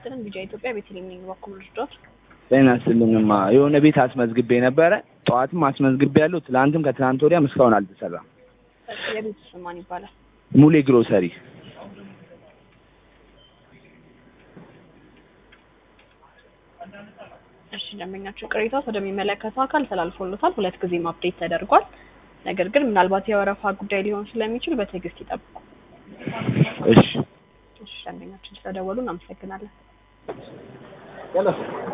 ይስጥልን ቢጃ ኢትዮጵያ ቤተልሔም ነኝ በኩል ልርዳዎት? ጤና ይስጥልኝማ የሆነ ቤት አስመዝግቤ ነበረ። ጠዋትም አስመዝግቤ ያለው ትላንትም ከትላንት ወዲያም እስካሁን አልተሰራም። እሺ፣ የቤቱ ስም ማን ይባላል? ሙሌ ግሮሰሪ እሺ ደንበኛችን ቅሬታው ወደሚመለከተው አካል ተላልፎሎታል። ሁለት ጊዜም አፕዴት ተደርጓል። ነገር ግን ምናልባት የወረፋ ጉዳይ ሊሆን ስለሚችል በትዕግስት ይጠብቁ። እሺ እሺ ደንበኛችን ስለደወሉ እናመሰግናለን።